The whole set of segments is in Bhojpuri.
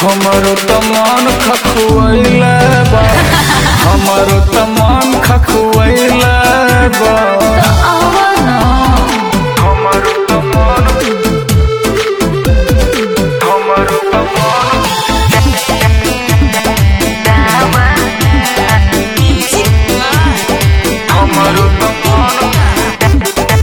हमरो त मन खखुआइले बा हमरो त मन खखुआइले बा आवा ना हमरो त मन हमरो त मन हमरो त मन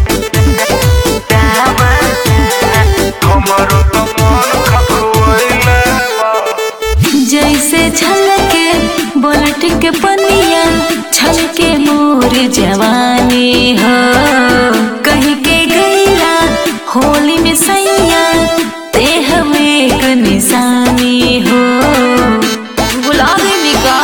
हमरो त मन खखुआइले बा जैसे छलके बोलट के पनिया छलके मोर जवानी हो कहीं के गईला होली में सैया ते हम एक निशानी हो बुला देनी का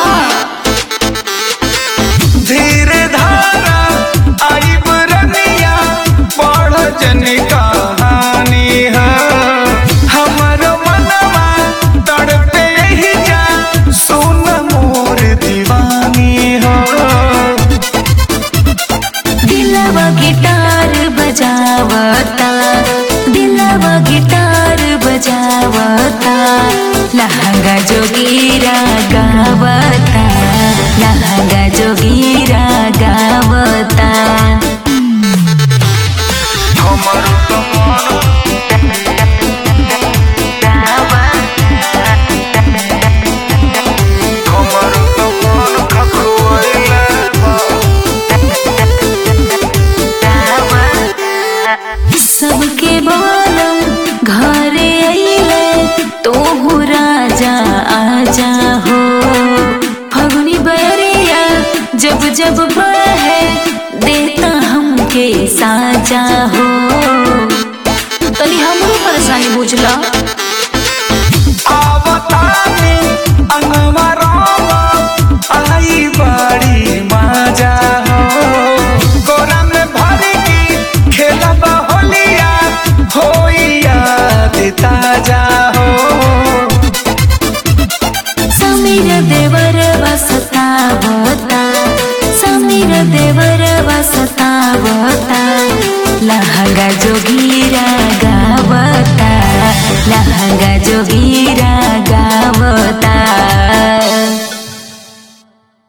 धीरे धारा आई बुरनिया पढ़ जन कहानी है हमर मनवा तड़पे ही जा सुन मोर दीवानी हो दिलवा गिटार बजावता दिलवा गिटार बजावता लहंगा जोगीरा गावता लहंगा जोगीरा गावता हमर तो मन हमर तो मन खखुआइले बा सबके बोलम घरे अइले तोहू राजा आजा हो फगुनी बरिया जब जब बहे देता हमके साजा हो तनी हमरो परेशानी बुझला आवतानी अंगवा रामा आई बड़ी मजा हो कोरा में भर की खेलब होलिया होई याद ताजा हो समीर देवर वसता बता समीर देवर वसता बता लहंगा जोगीरा गावता लहंगा जोगीरा गावता